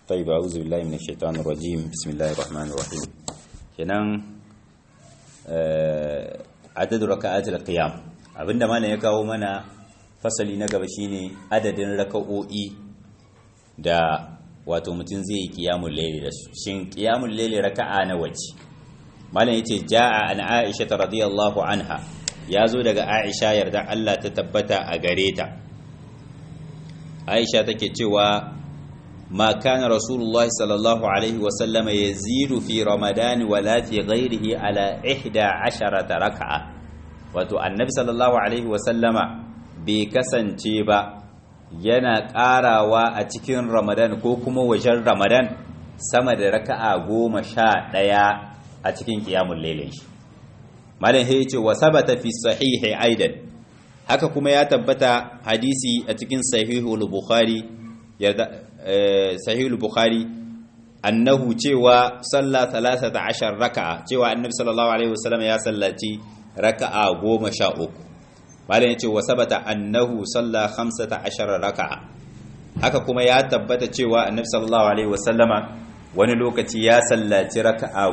طيب أعوذ بالله من الشيطان الرجيم بسم الله الرحمن الرحيم kenan adadin raka'atul qiyam abinda malam ya kawo mana fasali na gaba shine adadin raka'o'i da wato mutum zai yi qiyamul layli da su shin qiyamul layli raka'a na wace malam yace jaa an aisha radiyallahu anha yazo daga aisha yarda Allah ta tabbata a gare ta aisha take cewa ما كان رسول الله صلى الله عليه وسلم يزيد في رمضان ولا في غيره على إحدى عشرة ركعة wato annabi sallallahu alaihi wasallama bai kasance ba yana ƙarawa a cikin ramadan ko kuma wajen ramadan sama da raka'a goma sha ɗaya a cikin ƙiyamun lailin shi malam ya ce wa sabata fi sahihi aidan haka kuma ya tabbata hadisi a cikin sahihul bukhari sahihul bukhari annahu cewa salla 13 raka'a cewa annabi sallallahu alaihi wasallam ya sallaci raka'a 13 malam yace wa sabata annahu salla 15 raka'a haka kuma ya tabbata cewa annabi sallallahu alaihi wasallama wani lokaci ya sallaci raka'a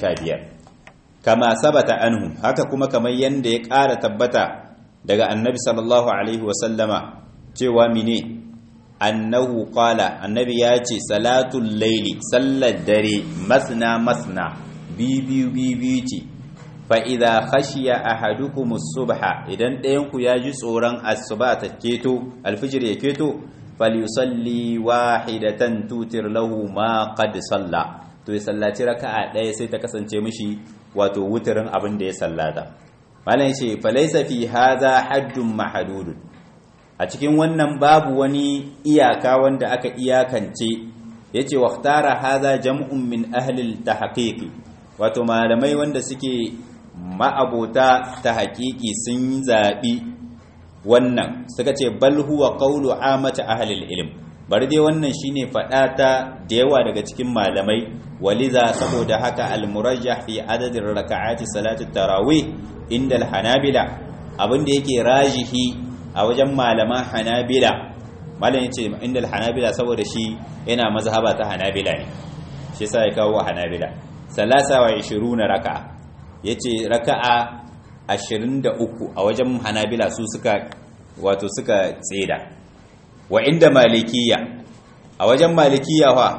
15 kama sabata anhu haka kuma kamar yanda ya ƙara tabbata daga annabi sallallahu alaihi wasallama cewa mine annahu qala annabi ya ce salatul laili sallar dare masna masna bibiyu bibiyu ce fa idza khashiya ahadukum subha idan ɗayan ku ya ji tsoron asuba ta keto alfijir ya keto falyusalli wahidatan tutir lahu ma qad salla to ya sallaci raka'a ɗaya sai ta kasance mishi wato wutirin abin da ya sallata malam yace falaysa fi hadha haddun mahdudun a cikin wannan babu wani iyaka wanda aka iyakance yace waqtara hadha jam'un min ahli tahqiqi wato malamai wanda suke ma'abota ta haƙiƙi sun zabi wannan suka ce bal huwa qawlu amata ahli ilm bari dai wannan shine fada ta da yawa daga cikin malamai waliza saboda haka al-murajjah fi adadin raka'ati salati tarawih inda al-hanabila abinda yake rajihi a wajen malaman hanabila malam yace inda hanabila saboda shi yana mazhaba ta hanabila ne shi yasa ya kawo hanabila salasa wa 20 raka'a yace raka'a 23 a wajen hanabila su suka wato suka tseda wa inda malikiya a wajen malikiya fa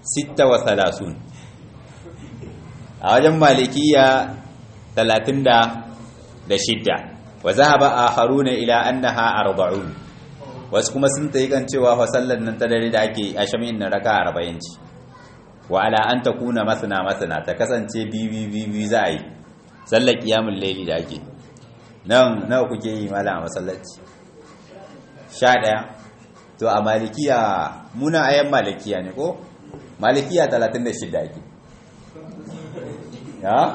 36 a wajen malikiya 36 wa zahaba akharuna ila annaha arba'un wasu kuma sun tayi kan cewa fa sallar nan ta dare da ake a shamin nan raka 40 ce wa ala an takuna masana masana ta kasance bibi bibi za a yi sallar qiyamul layli da ake nan nawa kuke yi malam a masallaci 11 to a malikiya muna ayan malikiya ne ko malikiya 36 ake ya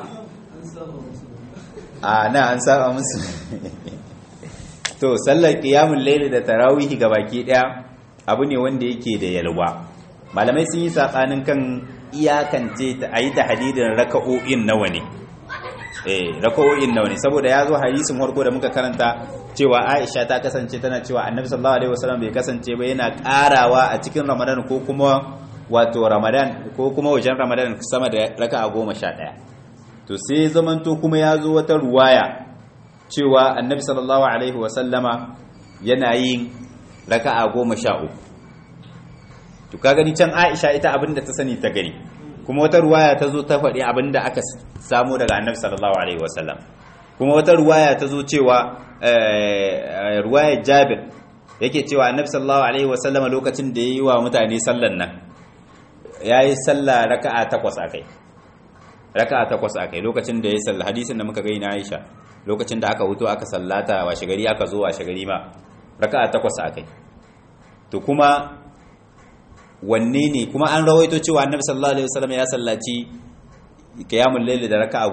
a na an saba musu to sallar qiyamul layli da tarawih baki daya abu ne wanda yake da yalwa malamai sun yi sabanin kan iyakance ta ayi tahdidin raka'o'in nawa ne eh raka'o'in nawa ne saboda yazo hadisin farko da muka karanta cewa Aisha ta kasance tana cewa Annabi sallallahu alaihi wasallam bai kasance ba yana karawa a cikin Ramadan ko kuma wato Ramadan ko kuma wajen Ramadan sama da raka'a 11 to sai zamanto kuma ya zo wata ruwaya cewa annabi sallallahu alaihi wasallama yana yin raka'a goma sha uku to ka gani can aisha ita abinda ta sani ta gani kuma wata ruwaya ta zo ta faɗi abinda aka samu daga annabi sallallahu alaihi wasallam kuma wata ruwaya ta zo cewa ruwayar jabir yake cewa annabi sallallahu alaihi wasallama lokacin da ya yi wa mutane sallan nan ya yi sallah raka'a takwas a kai raka'a takwas akai lokacin da ya salla hadisin da muka gani na Aisha lokacin da aka huto aka sallata washe gari aka zo washe gari ma raka'a takwas akai to kuma wanne ne kuma an rawaito cewa Annabi sallallahu alaihi wasallam ya sallaci qiyamul layl da raka'a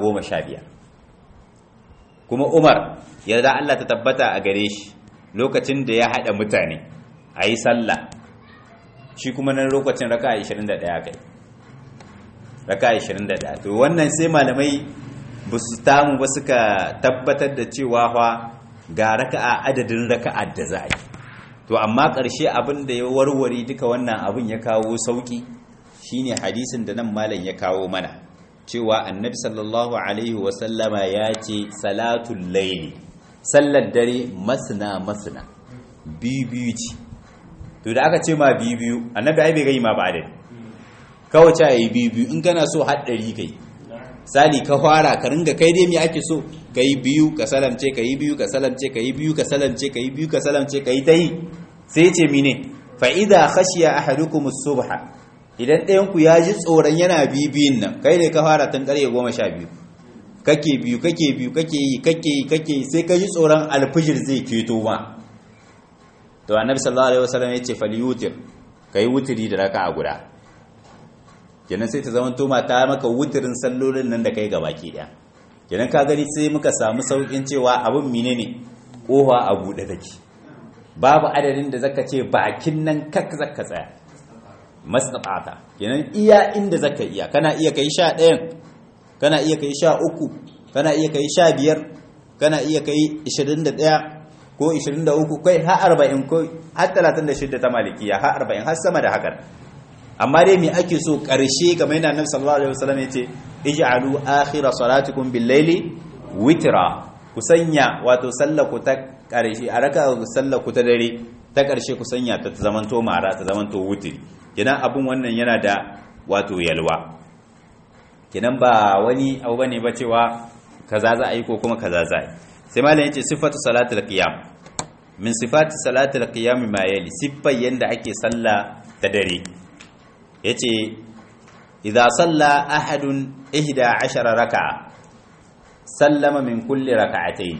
15 kuma Umar yarda Allah ta tabbata a gare shi lokacin da ya hada mutane ayi sallah shi kuma nan lokacin raka'a 21 kai raka 21 to wannan sai malamai ba su tamu ba suka tabbatar da cewa fa ga raka'a adadin raka'a da za a yi to amma ƙarshe abin da ya warware duka wannan abin ya kawo sauki shine hadisin da nan malam ya kawo mana cewa annabi sallallahu alaihi wasallama ya ce salatul laili sallar dare masna masna biyu ce to da aka ce ma biyu annabi ai bai gai ma ba adadi kawai ce yi biyu in kana so haɗari kai sali ka fara ka ringa kai dai me ake so ka yi biyu ka salamce ka yi biyu ka salamce ka yi biyu ka salamce ka yi biyu ka salamce ka yi ta yi sai ce mine fa idza khashiya ahadukum as-subha idan ɗayan ku ya ji tsoron yana bibiyun nan kai ne ka fara tun ƙarfe goma sha biyu kake biyu kake biyu kake yi kake yi kake yi sai ka ji tsoron alfijir zai keto ma to annabi sallallahu alaihi wasallam ya ce falyutir kai wutiri da raka'a guda kenan sai ta zama to ta maka wutirin sallolin nan da kai gabaki daya kenan ka gani sai muka samu saukin cewa abin menene kofa a bude take babu adadin da zaka ce bakin nan kak zaka tsaya masnata kenan iya inda zaka iya kana iya kai sha ɗayan kana iya kai sha uku kana iya kai sha biyar kana iya kai ishirin da ɗaya ko ishirin da uku kai har arba'in ko har talatin da shidda ta malikiya har arba'in har sama da hakan amma dai me ake so ƙarshe kamar yana annabi sallallahu alaihi wasallam yace ij'alu akhira salatikum bil layli witra ku sanya wato sallaku ta ƙarshe a raka sallaku ta dare ta ƙarshe ku sanya ta zamanto mara ta zamanto wutiri kenan abun wannan yana da wato yalwa kenan ba wani abu bane ba cewa kaza za a yi ko kuma kaza za a yi sai malam yace sifatu salatul qiyam min sifati salatul qiyam ma yali siffar yanda ake sallah ta dare yace idza salla ahadun 11 raka'a sallama min kulli raka'atayn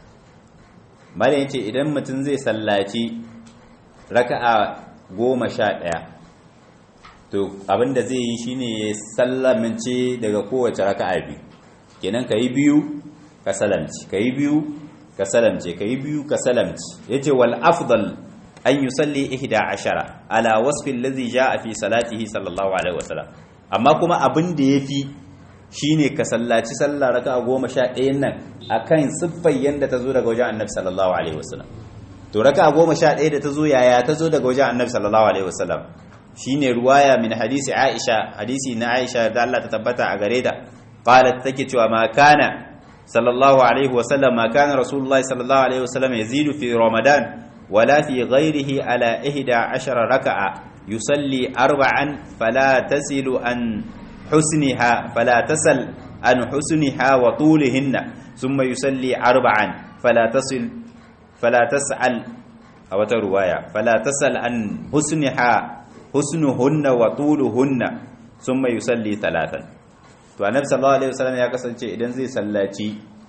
malam yace idan mutum zai sallaci raka'a goma sha ɗaya to abinda zai yi shine ya sallamince daga kowace raka'a biyu kenan ka yi biyu ka salamci ka yi biyu ka salamce ka yi biyu ka salamci ya ce wal afdal an yi salli ihda ashara ala wasfin lazi ja a fi salatihi sallallahu alaihi wasallam amma kuma abin da ya fi shine ka sallaci sallah raka'a goma sha ɗayan nan akan siffar yadda ta zo daga wajen annabi sallallahu alaihi wasallam to raka'a goma sha ɗaya da ta zo yaya ta zo daga wajen annabi sallallahu alaihi wasallam shine ruwaya min hadisi Aisha hadisi na Aisha da Allah ta tabbata a gare ta qalat take cewa ma kana sallallahu alaihi wasallam ma kana rasulullah sallallahu alaihi wasallam yazidu fi ramadan wala fi ghairihi ala 11 raka'a yusalli arba'an fala tasilu an husniha fala tasal an husniha wa tulihinna thumma yusalli arba'an fala tasil fala tas'al a wata ruwaya fala tasal an husniha husnuhunna wa tuluhunna summa yusalli talatan to annabi sallallahu alaihi wasallam ya kasance idan zai sallaci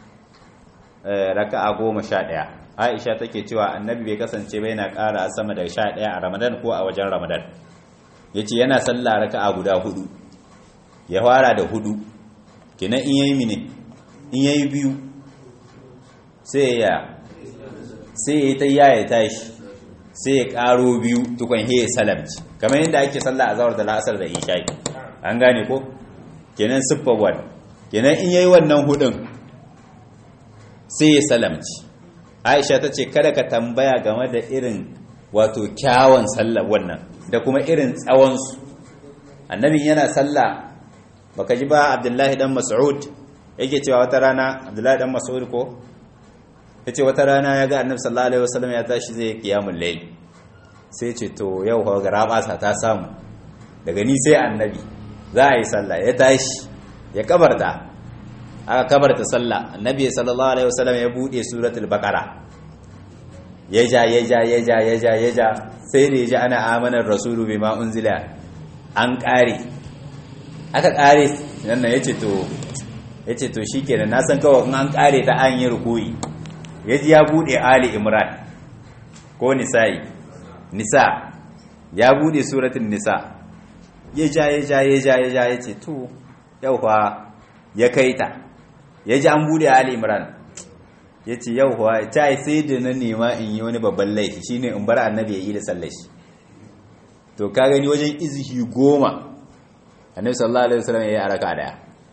raka'a goma sha ɗaya aisha take cewa annabi bai kasance ba yana ƙara sama da sha ɗaya a ramadan ko a wajen ramadan yace yana sallah raka'a guda hudu ya fara da hudu kenan in yayi mine in yayi biyu sai ya sai ya ta yaya tashi sai ya karo biyu tukun he salamci kamar yadda ake sallah azhar da la'asar da isha'i an gane ko kenan siffar wad kenan in yayi wannan hudun sai ya salamci Aisha ta ce kada ka tambaya game da irin wato kyawun sallah wannan da kuma irin tsawon su annabi yana sallah baka ji ba Abdullahi dan Mas'ud yake cewa wata rana Abdullahi dan Mas'ud ko yace wata rana ya ga annabi sallallahu alaihi wasallam ya tashi zai kiyamul layl sai ce to yau fa garabasa ta samu daga ni sai annabi za a yi sallah ya tashi ya kabarta aka kabarta sallah annabi sallallahu alaihi wasallam ya bude suratul baqara ya ja ya ja ya ja ya ja ya ja sai da ya ji ana amanar rasulu bima unzila an kare aka kare nan yace to yace to shikenan na san kawai in an kare ta an yi rukuyi ya ji ya bude ali imran ko nisa'i nisa ya bude suratun nisa ya ja ya ja ya ja ya ja ya ce to yau fa ya kai ta ya ji an bude ali imran ya ce yau fa ta yi sai da na nema in yi wani babban laifi shine in bar annabi ya yi da sallar shi to ka gani wajen izihi goma annabi sallallahu alaihi wasallam ya yi araka daya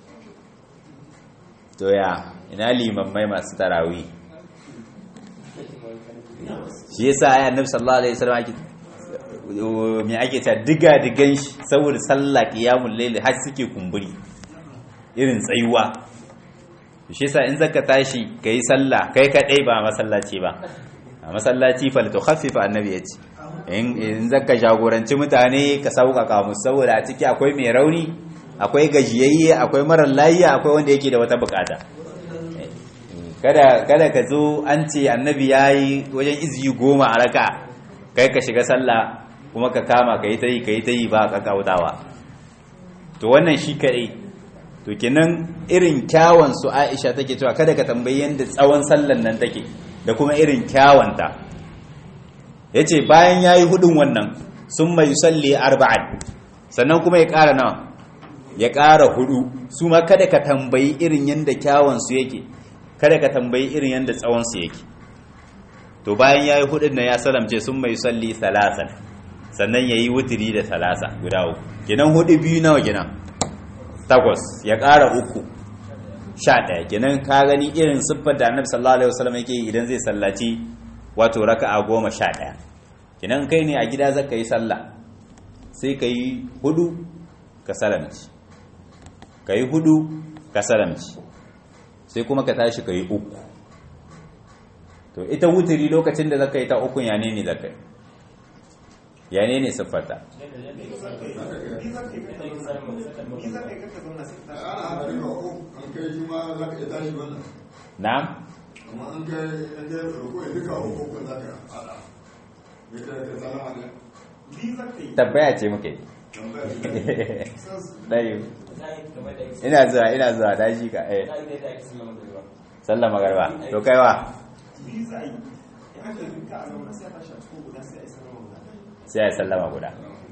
to ya ina limammai masu tarawih shi yasa ayi annabi sallallahu alaihi wasallam ake me ake ta diga digan shi saboda sallah qiyamul layl har suke kumburi irin tsayuwa shi yasa in zaka tashi kai sallah kai kadai ba masallaci ba a masallaci fal tukhaffifa annabi yace in in zaka jagoranci mutane ka sauƙaƙa musu saboda a ciki akwai mai rauni akwai gajiyayye akwai marar layiya akwai wanda yake da wata bukata kada kada ka zo an ce annabi yayi wajen iziyi goma a raka kai ka shiga sallah kuma ka kama ka yi ta yi ka yi ta yi ba ka kautawa to wannan shi kaɗai to kenan irin kyawun su aisha take cewa kada ka tambayi yadda tsawon sallan nan take da kuma irin kyawanta ya ce bayan ya yi hudun wannan sun mai salli arba'an sannan kuma ya ƙara nawa ya ƙara hudu su ma kada ka tambayi irin yadda kyawunsu yake kada ka tambayi irin yadda tsawonsu yake to bayan ya yi hudun na ya salamce sun mai salli salasan sannan ya yi wuturi da salasa guda uku ginan hudu biyu nawa gina takwas ya ƙara uku sha ɗaya ginan ka gani irin siffar da annabi sallallahu alaihi wasallam yake idan zai sallaci wato raka'a goma sha ɗaya ginan kai ne a gida zaka yi sallah sai ka yi hudu ka salamci ka yi hudu ka salamci sai kuma ka tashi ka yi uku to ita wuturi lokacin da zaka yi ta ukun ya ne ne zaka yi ya ne ne siffarta na'am tabbaya ce muke ɗayu ina zuwa ina zuwa daji ka eh sallama garba to kaiwa sai ya sallama guda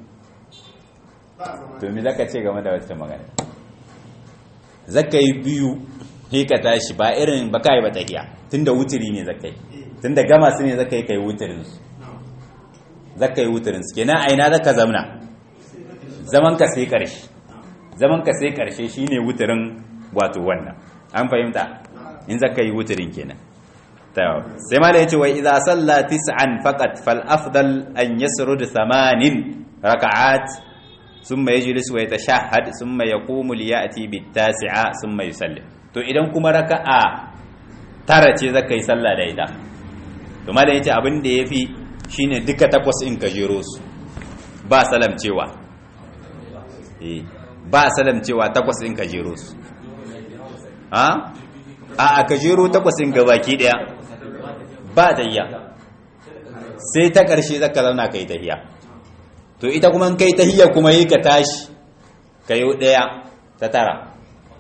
to me zaka ce game da wata magana zaka yi biyu sai ka tashi ba irin ba kai ba tahiya tunda wutiri ne zaka yi tunda gama su ne zaka yi kai wutirin su zaka yi wutirin su kenan aina zaka zamna zaman ka sai karshe zaman ka sai karshe shine wutirin wato wannan an fahimta in zaka yi wutirin kenan sai ma da ya ce wa idza salla tis'an faqat fal afdal an yasrud thamanin raka'at thumma yajlis wa yatashahhad thumma yaqumu li ya'ti bit tasi'a thumma yusallim to idan kuma raka'a tara ce zaka yi sallah da ita to ma da yace abin da yafi shine duka takwas in ka jero su ba salam cewa eh ba salam cewa takwas in ka jero su ha a ka jero takwas in gabaki daya ba tayya sai ta ƙarshe zaka zauna kai tahiya to ita kuma in kai tahiya kuma yi ka tashi ka yi ɗaya ta tara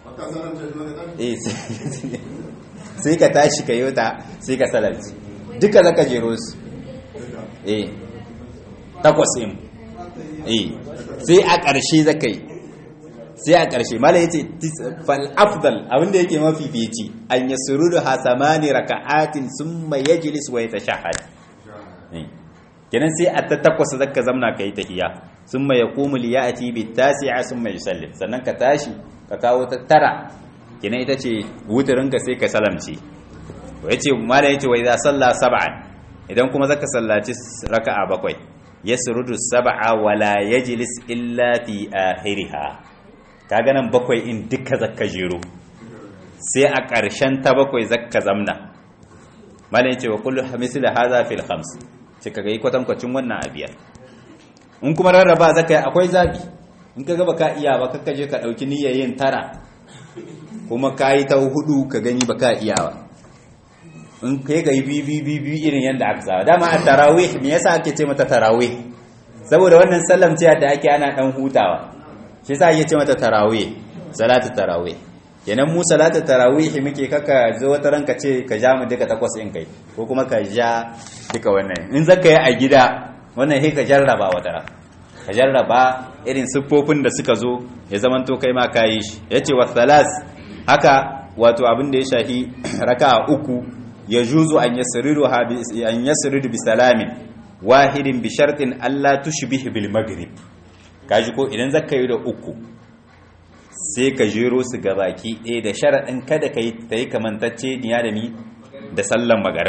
sai ka tashi ka yi ta sai ka salarci duka zaka jero su eh takwas in eh sai a ƙarshe zaka yi sai a ƙarshe mala yace fal afdal abinda yake mafifici an yasrudu hasamani raka'atin summa yajlis wa yatashahhad kenan sai a ta takwas zaka zamna kai tahiyya summa yaqumu li ya'ti bi tasi'a summa yusallim sannan ka tashi ka kawo ta tara kenan ita ce wuturin ka sai ka salamci yace mala yace wa idza salla sab'an idan kuma zaka sallaci raka'a bakwai yasrudu sab'a wala yajlis illa fi akhiriha kaga nan bakwai in duka zakka jero sai a ƙarshen ta bakwai zakka zamna malin cewa kullu misli hadha fil khams sai kaga yi kwatankwacin wannan a biyar in kuma rarraba zaka yi akwai zabi in kaga baka iya ba kakka je ka dauki niyyar yin tara kuma ka yi ta hudu ka gani baka iya ba in kai ga yi bi bi bi irin yanda aka saba dama a tarawih me yasa ake ce mata tarawih saboda wannan sallam ce da ake ana dan hutawa shi sa ake ce mata tarawih salatu tarawih kenan mu salatu tarawih muke kaka zo wata ranka ce ka ja mu duka takwas in kai ko kuma ka ja duka wannan in zaka yi a gida wannan sai ka jarraba wata ran ka jarraba irin siffofin da suka zo ya zamanto kai ma kayi shi yace wa thalas haka wato abin da ya shahi raka'a uku ya juzu an yasridu an yasridu bi salamin wahidin bi shartin alla tushbih bil maghrib kaji ko idan zaka yi da uku sai ka jero su baki ɗaya da sharaɗin kada ka yi ta yi kamantacce niya da ni da sallan magariba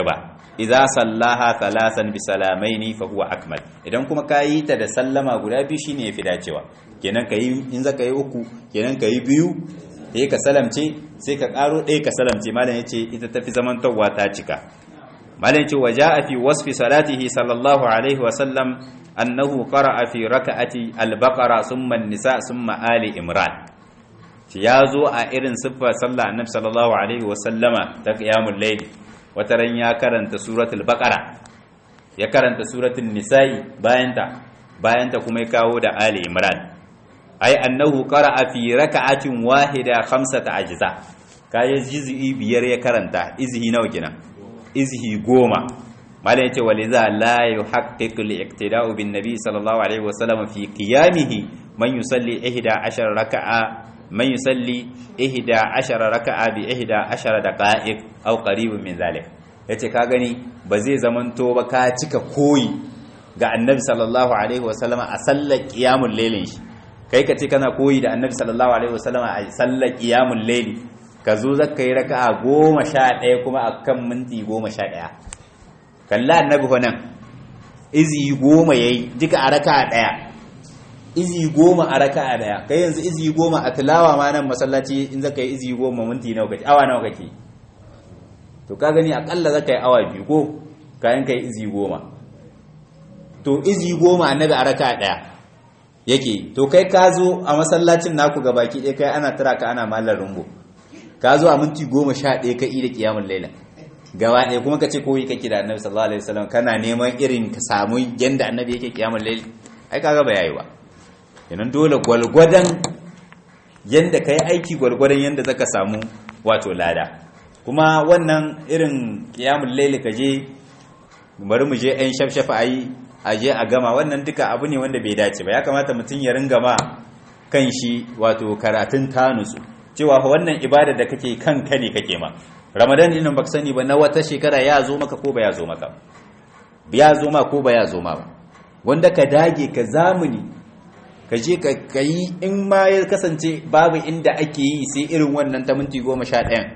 idza sallaha thalathan bi salamaini fa huwa akmal idan kuma kayi ta da sallama guda biyu shine yafi dacewa kenan kayi in zaka yi uku kenan kayi biyu sai ka salamce sai ka karo ɗaya ka salamce malam yace ita tafi zamantawa ta cika malam yace waja'a fi wasfi salatihi sallallahu alaihi wa sallam annahu qara'a fi raka'ati al-baqara thumma an-nisa thumma ali imran ya zo a irin siffar sallah annabi sallallahu alaihi wa sallama ta qiyamul layl wataran ya karanta suratul baqara ya karanta suratul nisa'i bayanta bayanta kuma ya kawo da ali imran ai annahu qara'a fi raka'atin wahida khamsata ajza kai juz'i biyar ya karanta izhi nawa kenan izhi goma malai yace waliza la yuhaqqiqu al-iqtida'u bin nabi sallallahu alaihi wasallam fi qiyamihi man yusalli 11 raka'a man yusalli 11 raka'a bi 11 daqa'iq aw qaribun min zalik yace ka gani ba zai zamanto ba ka cika koyi ga annabi sallallahu alaihi wasallam a sallar qiyamul lailin shi kai ka ce kana koyi da annabi sallallahu alaihi wasallam a sallar qiyamul layli ka zo zaka yi raka'a goma sha ɗaya kuma akan minti goma sha ɗaya kalla annabi fa nan izi goma yayi duka a raka'a ɗaya izi goma a raka'a ɗaya kai yanzu izi goma a tilawa ma nan masallaci in zaka yi izi goma minti nawa kake awa nawa kake to ka gani akalla zaka yi awa biyu ko kayan kai izi goma to izi goma annabi a raka'a ɗaya yake to kai ka zo a masallacin naku ga baki ɗaya kai ana tara ka ana mallar rumbo ka zo a minti goma sha ɗaya ka da kiyamun laila gaba ɗaya kuma ka ce koyi kake da annabi sallallahu alaihi wasallam kana neman irin ka samu yanda annabi yake kiyamun laila ai kaga ba yayi ba kenan dole gwalgwadan yanda kai aiki gwalgwadan yanda zaka samu wato lada kuma wannan irin kiyamun laila ka je bari mu je ɗan shafshafa ayi a je a gama wannan duka abu ne wanda bai dace ba ya kamata mutum ya ringa ma kan shi wato karatun tanusu cewa wannan ibada da kake kanka ne kake ma ramadan din baka sani ba na wata shekara ya zo maka ko ba ya zo maka ya zo ma ko ba ya zo ma ba wanda ka dage ka zamuni ka je ka kai in ma ya kasance babu inda ake yi sai irin wannan ta minti goma sha ɗayan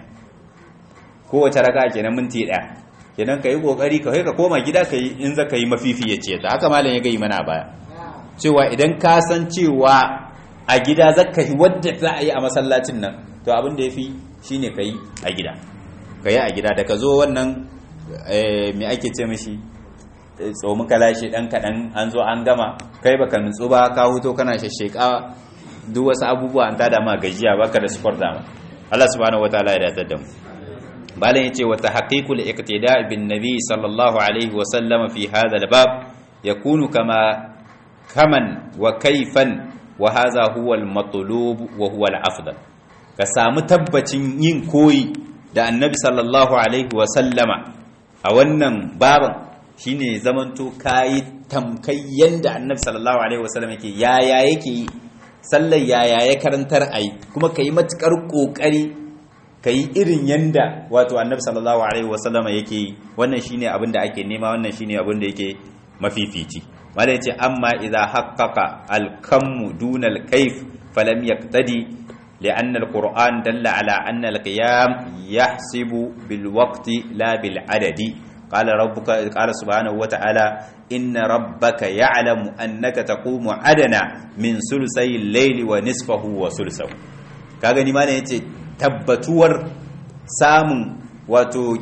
kowace raka kenan minti ɗaya kenan ka yi kokari ka ka koma gida ka yi in za ka yi mafifi ya ce ta haka malam ya gai mana baya cewa idan ka san cewa a gida za ka yi wadda za a yi a masallacin nan to abin da ya fi shi ne ka yi a gida ka yi a gida da ka zo wannan mai ake ce mashi tsomi kalashi ɗan kaɗan an zo an gama kai baka nutsu ba ka huto kana shashsheka duk wasu abubuwa an tada ma gajiya baka da support dama Allah subhanahu wataala ya datar da mu balan yace wa tahqiqul iqtida' bin nabi sallallahu alaihi wa sallam fi hadha al-bab yakunu kama kaman wa kayfan wa hadha huwa al-matlub wa huwa al-afdal ka samu tabbacin yin koyi da annabi sallallahu alaihi wa sallama a wannan baban shine zamanto kayi tamkai yanda annabi sallallahu alaihi wa sallam yake yaya yake yi sallar yaya ya karantar ai kuma kayi matukar kokari ka yi irin yanda wato annabi sallallahu alaihi wasallama yake yi wannan shine abin da ake nema wannan shine abin da yake mafifici wanda yace amma idza haqqaqa al-kammu duna al-kayf falam yaqtadi لأن القرآن دل على أن القيام يحسب بالوقت لا بالعدد قال ربك قال سبحانه وتعالى إن ربك يعلم أنك تقوم عدنا من ثلثي الليل ونصفه وثلثه كاغني ما yace tabbatuwar samun wato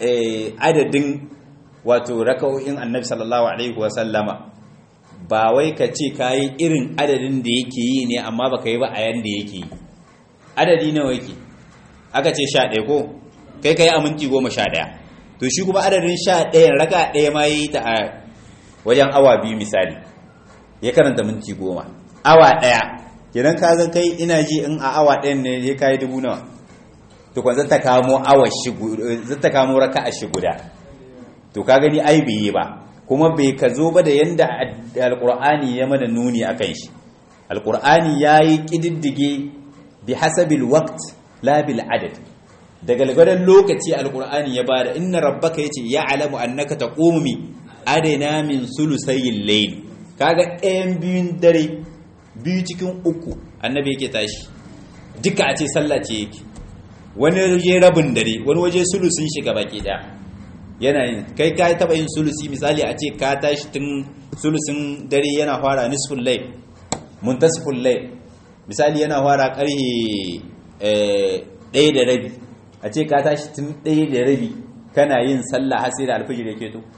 adadin wato raka'o'in annabi sallallahu alaihi wasallama ba wai ka ce kayi irin adadin da yake yi ne amma baka yi ba a yanda yake yi adadi nawa yake aka ce sha ɗaya ko kai kai a minti goma sha ɗaya to shi kuma adadin sha ɗayan raka ɗaya ma yi ta a wajen awa biyu misali ya karanta minti goma awa ɗaya kenan ka ga kai ina ji in a awa ɗayan ne ya kayi dubu nawa to kwan zata kamo awa shi zata kamo raka a shi guda to ka gani ai bai yi ba kuma bai ka zo ba da yanda alqur'ani ya mana nuni akan shi alqur'ani yayi kididdige bi hasabil waqt la bil adad daga lagadan lokaci alqur'ani ya bada inna rabbaka yace ya'lamu annaka taqumu mi adana min sulusayil layl kaga ɗayan biyun dare biyu cikin uku annabi yake tashi duka a ce sallah ce yake wani waje rabin dare wani waje sulusun shiga baki daya yana yin kai ka taba yin sulusi misali a ce ka tashi tun sulusin dare yana fara nisful layl muntasiful layl misali yana fara karhe ɗaya da rabi a ce ka tashi tun ɗaya da rabi kana yin sallah har sai da alfijir yake to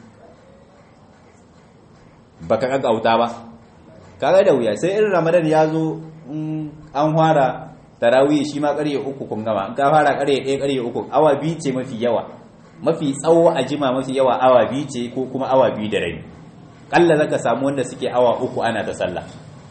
baka kaggauta ba kaga da wuya sai irin ramadan ya zo an fara tarawih shi ma ƙarye uku kun gama in ka fara ƙarye ɗaya ƙarye uku awa biyu ce mafi yawa mafi tsawo a jima mafi yawa awa biyu ce ko kuma awa biyu da rabi ƙalla zaka samu wanda suke awa uku ana ta sallah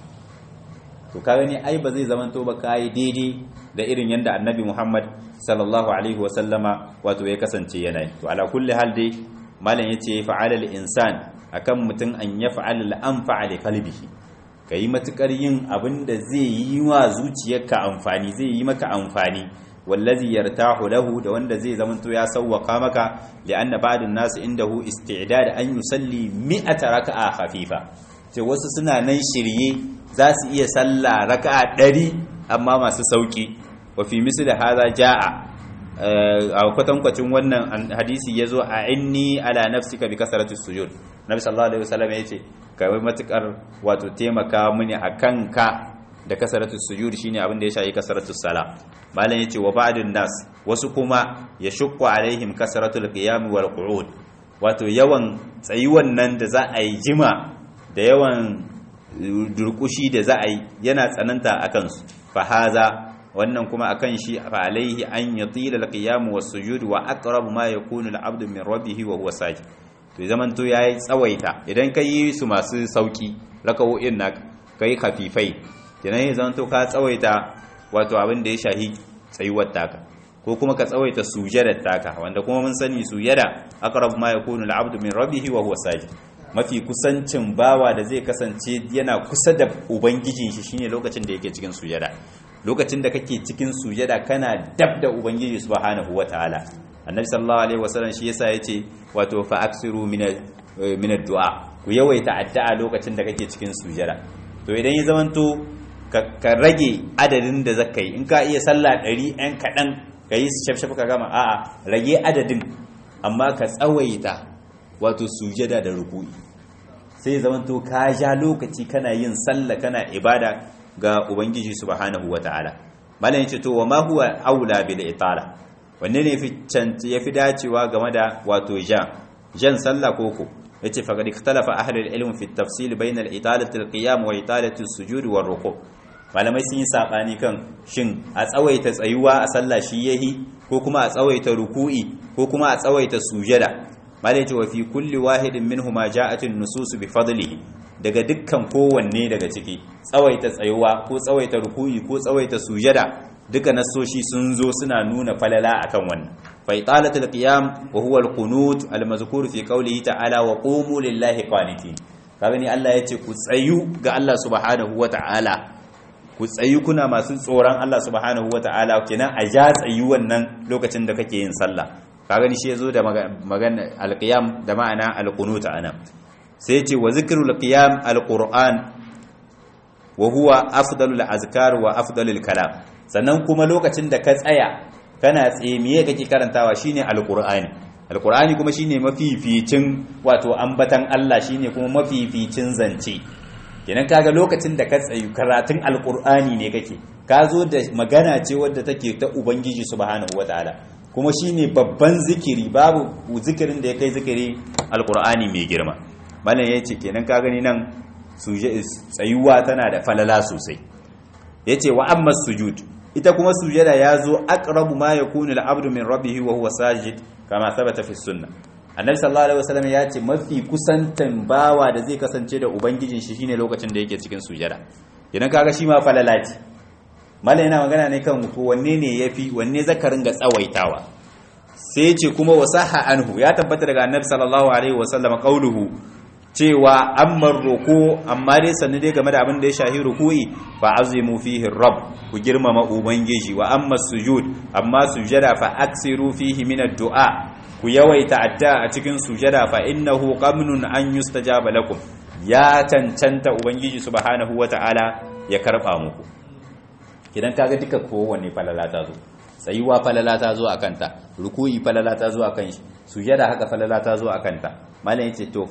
to ka gani ai ba zai zamanto ba kai daidai da irin yanda annabi Muhammad sallallahu alaihi wa sallama wato ya kasance yana to ala kulli hal dai malam yace fa'ala al insan akan mutum an yaf'ala al anfa li qalbihi kai matukar yin abin da zai yi wa zuciyarka amfani zai yi maka amfani wallazi yartahu lahu da wanda zai zamanto ya sawwaka maka li'anna ba'dun nas indahu isti'dad an yusalli mi'ata raka'a khafifa ce wasu suna nan shirye za su iya sallah raka'a ɗari amma masu sauki wa fi misli hadha jaa a kwatankwacin wannan hadisi yazo a inni ala nafsika bi kasrati sujud nabi sallallahu alaihi wasallam yace kai matukar wato taimaka mini akan ka da kasratu sujud shine abin da ya shayi kasratu sala malam yace wa ba'dun nas wasu kuma yashqu alaihim kasratul qiyam wal qu'ud wato yawan tsayuwan nan da za a yi jima da yawan durkushi da za a yi yana tsananta a kansu fahaza wannan kuma akan shi fa alaihi an yatila alqiyam was sujud wa aqrab ma yakunu al'abdu min rabbih wa huwa sajid to zaman to yayi tsawaita idan kai su masu sauki raka'o'in naka kai khafifai kenan ya zaman to ka tsawaita wato abin da ya shahi tsayuwar taka ko kuma ka tsawaita sujadar taka wanda kuma mun sani sujada aqrab ma yakunu al'abdu min rabbih wa huwa sajid mafi kusancin bawa da zai kasance yana kusa da ubangijin shi shine lokacin da yake cikin sujada lokacin da kake cikin sujada kana dab da ubangiji subhanahu wataala annabi sallallahu alaihi wasallam shi yasa yace wato fa aksiru min min addu'a ku yawaita addu'a lokacin da kake cikin sujada to idan ya zamanto ka rage adadin da zaka yi in ka iya sallah 100 ɗan kaɗan ka yi shafshaf ka gama a'a rage adadin amma ka tsawaita wato sujada da ruku'i sai zamanto ka ja lokaci kana yin sallah kana ibada ga ubangiji subhanahu wataala malam yace to wa ma huwa aula bil itala wanne ne yafi dacewa game da wato jan jan sallah koko yace faqad ikhtalafa ahli al-ilm fi at-tafsil bayna al-italati al-qiyam wa italati as-sujud wa ruku malamai sun yi sabani kan shin a tsawaita tsayuwa a sallah shi yahi ko kuma a tsawaita ruku'i ko kuma a tsawaita sujada malai ce wa fi kulli wahidin minhuma ja'at an-nusus bi fadlihi daga dukkan kowanne daga ciki tsawaita tsayuwa ko tsawaita ruku'i ko tsawaita sujada duka nasoshi sun zo suna nuna falala akan wannan fa italatul qiyam wa huwa al-qunut al-mazkur fi qawlihi ta'ala wa qumu lillahi qanitin kaga ni Allah yace ku tsayu ga Allah subhanahu wata'ala ku tsayu kuna masu tsoron Allah subhanahu wata'ala kenan a ja tsayu wannan lokacin da kake yin sallah kaga ni shi yazo da magana al-qiyam da ma'ana al-qunut anan sai ce wa zikrul qiyam al-qur'an wa huwa afdalul azkar wa afdalul kalam sannan kuma lokacin da ka tsaya kana tsaye miye kake karantawa shine alqur'ani alqur'ani kuma shine mafificin wato ambatan Allah shine kuma mafificin zance kenan kaga lokacin da ka tsayu karatun alqur'ani ne kake ka zo da magana ce wadda take ta ubangiji subhanahu wataala kuma shine babban zikiri babu zikirin da ya kai zikiri alqur'ani mai girma malam yace kenan ka gani nan tsayuwa tana da falala sosai yace wa amma sujud ita kuma sujada yazo aqrabu ma yakunu al-abdu min rabbih wa huwa sajid kama thabata fi sunnah annabi sallallahu alaihi wasallam yace mafi kusantan bawa da zai kasance da ubangijin shi shine lokacin da yake cikin sujada idan kaga shi ma falala ce mallan yana magana ne kan ko wanne ne yafi wanne zakarin ga tsawaitawa sai yace kuma wasaha anhu ya tabbata daga annabi sallallahu alaihi wasallam qauluhu cewa amma ruku amma dai sannu dai game da abin da ya shahi ruku'i fa azimu fihi rabb ku girmama ubangiji wa amma sujud amma sujada fa aksiru fihi min ad-du'a ku yawaita addu'a a cikin sujada fa innahu qamnun an yustajaba lakum ya cancanta ubangiji subhanahu wata'ala ya karba muku kidan kaga duka kowanne falala ta zo tsayuwa falala ta zo akan ta ruku'i falala ta zo akan shi sujada haka falala ta zo akan ta malam yace to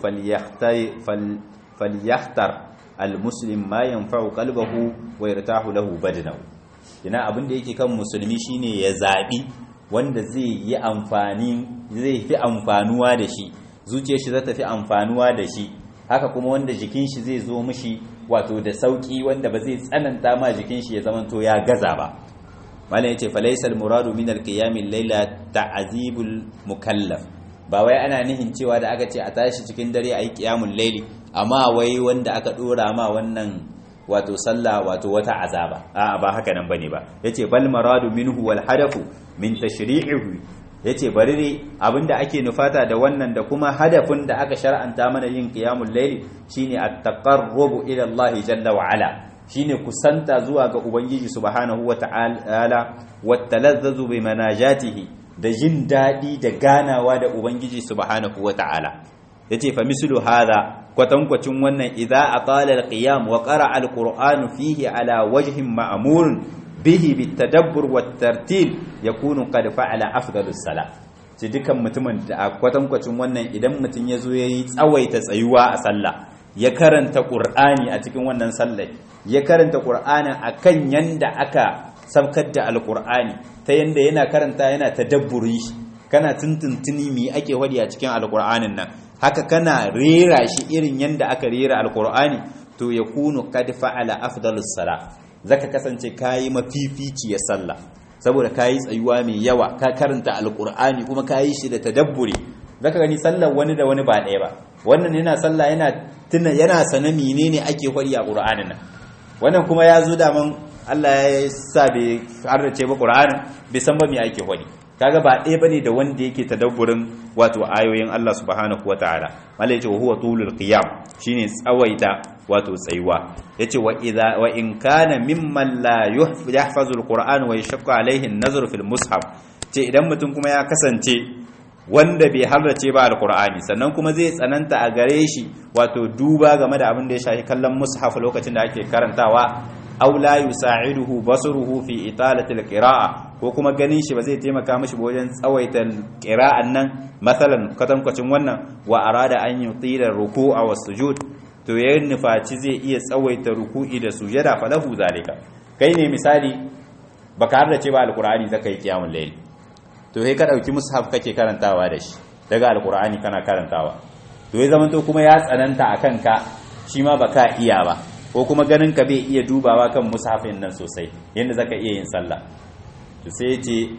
falyahtar almuslim ma yanfa'u qalbahu wa yartahu lahu badanahu ina abin da yake kan musulmi shine ya zabi wanda zai yi amfani zai fi amfanuwa da shi zuciyar shi za ta fi amfanuwa da shi haka kuma wanda jikin shi zai zo mishi wato da sauki wanda ba zai tsananta ma jikin shi ya zamanto ya gaza ba malam yace falaysal muradu min alqiyamil layla ta'zibul mukallaf ba wai ana nihin cewa da aka ce a tashi cikin dare ayi qiyamul layli amma wai wanda aka dora ma wannan wato sallah wato wata azaba a ba haka nan bane ba yace bal maradu minhu wal hadafu min tashri'ihi yace bari ne abinda ake nufata da wannan da kuma hadafin da aka shar'anta mana yin qiyamul layli shine at-taqarrubu ila Allah jalla wa ala shine kusanta zuwa ga ubangiji subhanahu wa ta'ala wa talazzazu bi manajatihi da jin dadi da ganawa da ubangiji subhanahu wa ta'ala yace fa mislu hadha kwatankwacin wannan idza atala al-qiyam wa qara'a al-qur'anu fihi ala wajhin ma'mur bihi bitadabbur wat-tartil yakunu qad fa'ala afdalus salat ce dukan mutumin da kwatankwacin wannan idan mutum ya zo yayi tsawaita tsayuwa a sallah ya karanta qur'ani a cikin wannan sallar ya karanta qur'anin akan yanda aka sabkar da alqur'ani ta yanda yana karanta yana tadabburi kana tuntuntuni me ake wadi a cikin alqur'anin nan haka kana rera shi irin yanda aka rera alqur'ani to yakunu qad fa'ala afdalus salat zaka kasance kayi mafificiyar sallah saboda kayi tsayuwa mai yawa ka karanta alqur'ani kuma kayi shi da tadabburi zaka gani sallar wani da wani ba ɗaya ba wannan yana sallah yana tuna yana sana menene ake kwari a qur'anin nan wannan kuma ya zo da man Allah ya sa bai harrace ba qur'anin bai san ba me ake kwari kaga ba ɗaya bane da wanda yake tadabburin wato ayoyin Allah subhanahu wataala malai ce huwa tulul qiyam shine tsawaita wato tsayuwa yace wa idza wa in kana mimman la yahfazu alquran wa yashqa alaihi an-nazr fil mushaf ce idan mutum kuma ya kasance wanda bai harrace ba alqur'ani sannan kuma zai tsananta a gare shi wato duba game da abin da ya shafi kallon mushaf lokacin da ake karantawa aw la yusa'iduhu basruhu fi italati alqira'a ko kuma ganin shi ba zai taimaka mishi wajen tsawaita qira'an nan masalan katankwacin wannan wa arada an yutila ruku'a was sujud to ya nufaci zai iya tsawaita ruku'i da sujada falahu zalika kai ne misali baka har da ce ba alqur'ani zaka yi qiyamul layl to sai ka dauki mushaf kake karantawa da shi daga alqur'ani kana karantawa to ya zama to kuma ya tsananta akan ka shi ma baka iya ba ko kuma ganin ka bai iya dubawa kan mushafin nan sosai yanda zaka iya yin sallah to sai ce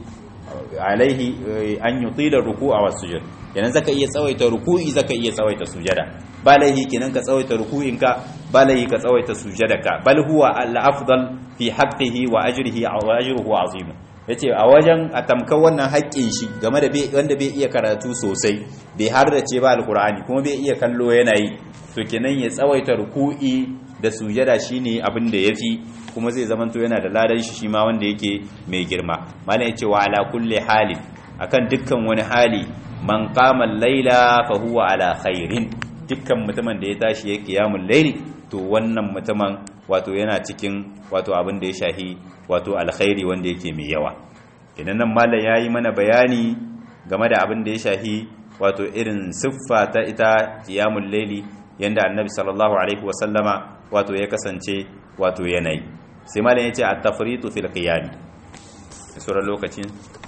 alaihi an yutila ruku'a was sujud kenan zaka iya tsawaita ruku'i zaka iya tsawaita sujada ba laihi kenan ka tsawaita ruku'inka ba laihi ka tsawaita sujadaka bal huwa al-afdal fi haqqihi wa ajrihi wa ajruhu azim yace a wajen a tamkar wannan haƙƙin shi game da wanda bai iya karatu sosai bai har da ce ba alqur'ani kuma bai iya kallo yana yi to kenan ya tsawaita ruku'i da sujada shine abin da yafi kuma zai zamanto yana da ladan shi shima wanda yake mai girma malam yace wa ala kulli halin akan dukkan wani hali man qama al-laila fa huwa ala khairin dukkan mutumin da ya tashi ya qiyamul layli to wannan mutumin wato yana cikin wato abin da ya shahi wato alkhairi wanda yake mai yawa idan nan malam yayi mana bayani game da abin da ya shahi wato irin siffa ta ita qiyamul layli yanda annabi sallallahu alaihi wasallama wato ya kasance wato yanayi sai malam yace at-tafritu fil qiyam sura lokacin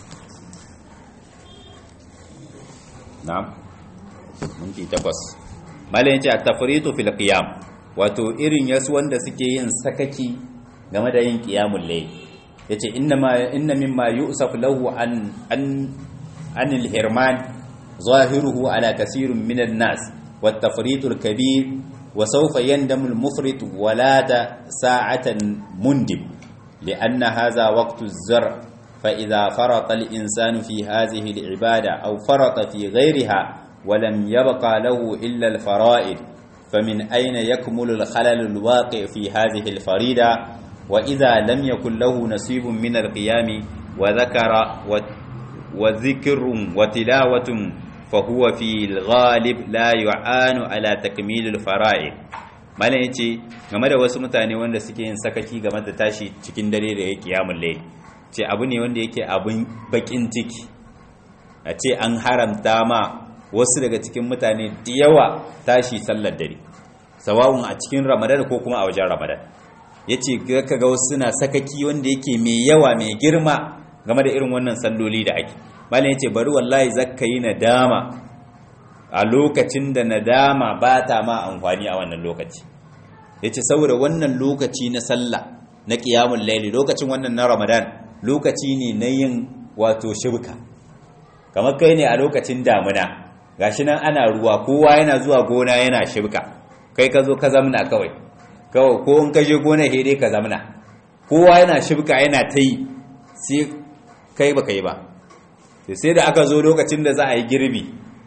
na'am minti takwas malam yace at-tafritu fil qiyam wato irin yasu wanda suke yin sakaki game da yin qiyamul layl yace inna ma inna mimma yusaf lahu an an anil hirman zahiruhu ala kaseerin minan nas wat-tafritu al-kabir وسوف يندم المفرط ولاد ساعة مندب لأن هذا وقت الزرع فإذا فرط الإنسان في هذه العبادة أو فرط في غيرها ولم يبقى له إلا الفرائض فمن أين يكمل الخلل الواقع في هذه الفريدة وإذا لم يكن له نصيب من القيام وذكر وذكر وتلاوة فهو في الغالب لا يعان على تكميل الفرائض malam yace game da wasu mutane wanda suke yin sakaki game da tashi cikin dare da yake kiyamul layl ce abu ne wanda yake abun bakin ciki a ce an haramta ma wasu daga cikin mutane da yawa tashi sallar dare sawawun a cikin ramadan ko kuma a wajen ramadan ya ce ka ga wasu suna sakaki wanda yake mai yawa mai girma game da irin wannan salloli da ake malam ya ce bari wallahi zakka yi nadama a lokacin da nadama ba ta ma amfani a wannan lokaci ya ce saboda wannan lokaci na sallah na ƙiyamun laili lokacin wannan na ramadan lokaci ne na yin wato shibka kamar kai ne a lokacin damuna gashi nan ana ruwa kowa yana zuwa gona yana shibka kai ka zo ka zamna kawai kawai ko in ka je gona dai ka zamna kowa yana shibka yana ta yi sai kai ba kai ba sai da aka zo lokacin da za a yi girbi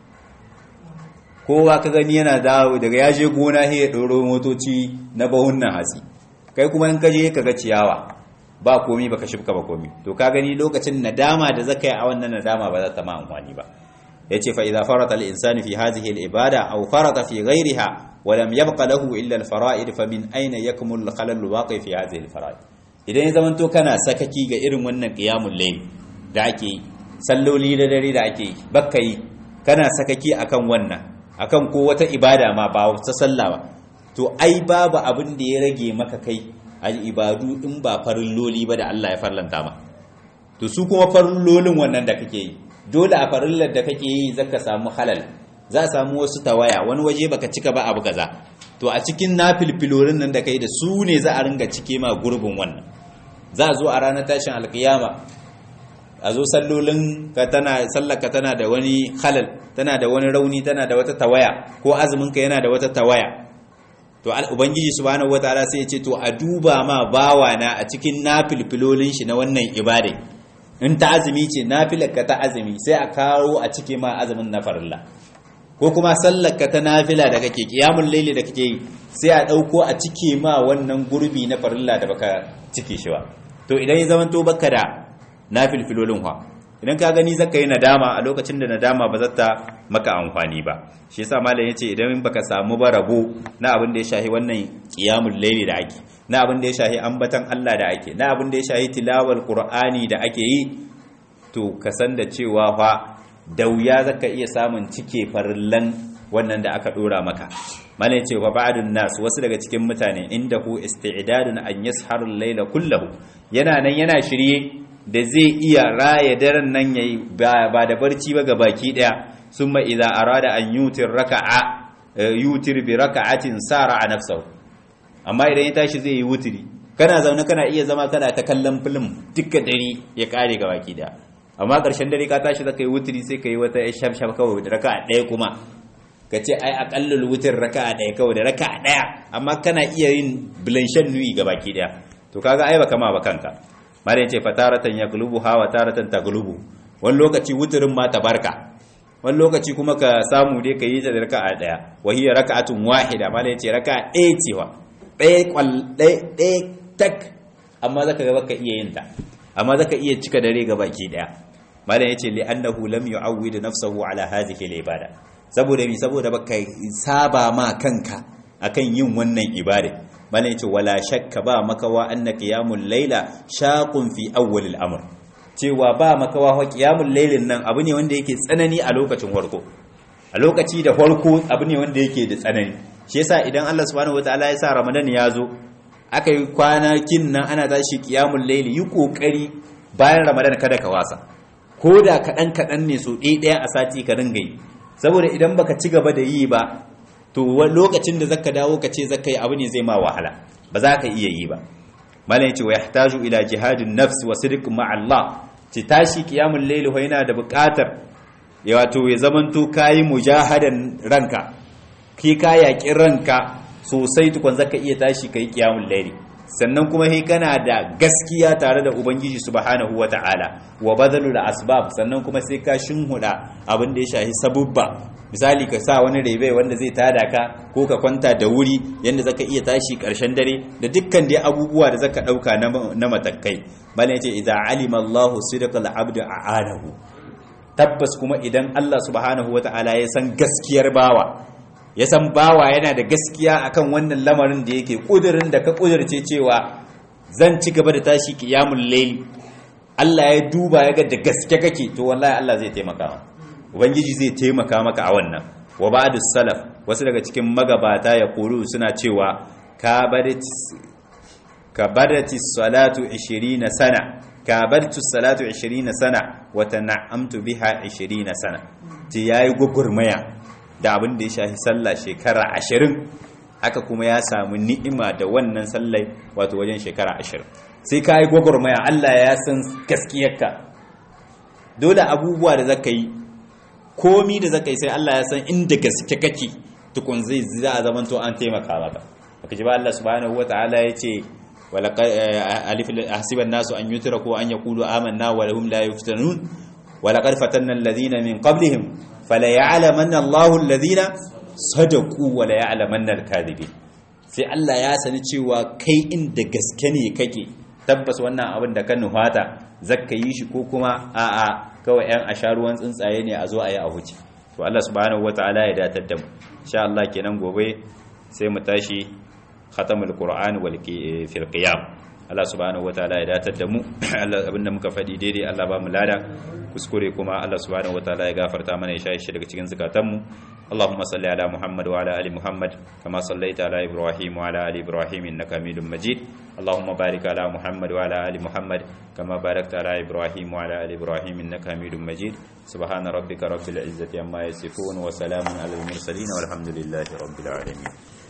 kowa ka gani yana dawo daga ya je gona sai ya ɗoro motoci na bahunnan hatsi kai kuma in ka je ka ga ciyawa ba komi baka shifka ba komi to ka gani lokacin nadama da zaka yi a wannan nadama ba za ta ma amfani ba yace fa idza farata al-insanu fi hadhihi al-ibada aw farata fi ghayriha wa lam yabqa lahu illa al-fara'id fa min ayna yakmul al-khalal al-waqi fi hadhihi al-fara'id idan ya zamanto kana sakaki ga irin wannan qiyamul layl da ake yi salloli da dare da ake yi bakka yi kana sakaki akan wannan akan ko wata ibada ma ba ta sallah ba to ai babu abin da ya rage maka kai al'ibadu in ba farin loli ba da Allah ya farlanta ma to su kuma farin lolin wannan da kake yi dole a farillar da kake yi zaka samu halal za a samu wasu tawaya wani waje baka cika ba abu kaza to a cikin nafilfilorin nan da kai da su ne za a ringa cike ma gurbin wannan za a zo a ranar tashin alkiyama a zo sallolin ka tana sallaka tana da wani halal tana da wani rauni tana da wata tawaya ko azumin ka yana da wata tawaya to ubangiji subhanahu wataala sai ya ce to a duba ma bawa na a cikin nafilfilolin shi na wannan ibada in ta azumi ce nafilar ka ta azumi sai a kawo a cike ma azumin na farilla ko kuma sallar ka ta nafila da kake kiyamul laili da kake yi sai a dauko a cike ma wannan gurbi na farilla da baka cike shi ba to idan ya zamanto baka da nafilfilolin fa idan ka gani zaka yi nadama a lokacin da nadama ba zata maka amfani ba shi yasa malam yace idan baka samu ba rabo na abin da ya shahi wannan qiyamul layli da ake na abin da ya shahi ambatan Allah da ake na abin da ya shahi tilawar qur'ani da ake yi to ka san da cewa fa da wuya zaka iya samun cike farillan wannan da aka dora maka malam yace wa ba'dun nas wasu daga cikin mutane indahu isti'dadun an yasharu al-layla kullahu yana nan yana shirye da zai iya raya daren nan yayi ba da barci ba ga baki daya summa idza arada an yutir raka'a yutir bi raka'atin sara a nafsahu amma idan ya tashi zai yi wutiri kana zaune kana iya zama kana ta kallon film duka dare ya kare ga baki daya amma karshen dare ka tashi zaka yi wutiri sai ka yi wata shafshaf kawai da raka'a daya kuma ka ce ai akallul wutir raka'a daya kawai da raka'a daya amma kana iya yin blanshan nui ga baki daya to kaga ai baka ma ba kanka mara yace fataratan yaglubu hawa taratan taglubu wani lokaci wuturin ma tabarka wani lokaci kuma ka samu dai ka yi ta da raka'a daya wa hiya raka'atun wahida mala yace raka'a ɗaya ce wa ɗaya kwal ɗaya tak amma zaka ga baka iya yin ta amma zaka iya cika dare ga baki daya mala yace li annahu lam yu'awwid nafsahu ala hadhihi al-ibada saboda mi saboda baka saba ma kanka akan yin wannan ibada bane yace wala shakka ba makawa anna qiyamul layla shaqun fi awwal al-amr cewa ba makawa wa qiyamul laylin nan abu ne wanda yake tsanani a lokacin farko a lokaci da farko abu ne wanda yake da tsanani shi yasa idan Allah subhanahu wataala ya sa Ramadan ya zo aka yi kwanakin nan ana tashi qiyamul layli yi kokari bayan Ramadan kada ka wasa ko da kaɗan kaɗan ne so ɗaya ɗaya a sati ka dinga yi saboda idan baka ci gaba da yi ba to lokacin da zaka dawo ka ce zaka yi abu ne zai ma wahala ba za ka iya yi ba malam yace wa yahtaju ila jihadin nafs wa sidq ma Allah ci tashi qiyamul layl ho yana da buƙatar ya wato ya zamanto kai mujahadan ranka ki ka yaki ranka sosai tukun zaka iya tashi kai qiyamul layl sannan kuma he kana da gaskiya tare da ubangiji subhanahu wata'ala wa badalul asbab sannan kuma sai ka shinhuda abin da ya shahi sabubba misali ka sa wani rebe wanda zai tada ka ko ka kwanta da wuri yanda zaka iya tashi karshen dare da dukkan dai abubuwa da zaka dauka na matakai bala yace idza alima Allahu sidqal abdu a'anahu tabbas kuma idan Allah subhanahu wata'ala ya san gaskiyar bawa ya san bawa yana da gaskiya akan wannan lamarin da yake kudirin da ka kudirce cewa zan ci gaba da tashi qiyamul layl Allah ya duba ya ga da gaske kake to wallahi Allah zai taimaka maka ubangiji zai taimaka maka a wannan wa ba'du salaf wasu daga cikin magabata ya kulu suna cewa ka barati salatu 20 sana ka bartu salatu 20 sana wa tan'amtu biha 20 sana ti yayi gugurmaya da abin da ya shafi sallah shekara 20 haka kuma ya samu ni'ima da wannan sallai wato wajen shekara 20 sai ka yi gwagwarmaya Allah ya san gaskiyarka dole abubuwa da zaka yi komi da zaka yi sai Allah ya san inda gaske kake tukun zai za a zaman to an taimaka maka baka ji ba Allah subhanahu wataala ya ce alif hasiban nasu an yutraku an yaqulu amanna wa lahum la yuftanun wa laqad fatanna alladhina min qablihim fala ya'lamanna Allahu alladhina sadaqu wa la ya'lamanna al-kadhibin sai Allah ya sani cewa kai inda gaske ne kake tabbas wannan abin da ka nuhata zakka yi shi ko kuma a'a kawai yan asharuwan tsuntsaye ne a zo a yi a huce to Allah subhanahu wataala ya datar da mu insha Allah kenan gobe sai mu tashi khatamul qur'an wal fil qiyam Allah subhanahu wataala ya datar da mu Allah abinda muka faɗi daidai Allah ba mu lada kuskure kuma Allah subhanahu wataala ya gafarta mana ya shaye shi daga cikin zakatan mu اللهم صل على محمد وعلى ال محمد كما صليت على ابراهيم وعلى ال ابراهيم انك حميد مجيد اللهم بارك على محمد وعلى ال محمد كما باركت على ابراهيم وعلى ال ابراهيم انك حميد مجيد سبحان ربك رب العزه عما يصفون وسلام على المرسلين والحمد لله رب العالمين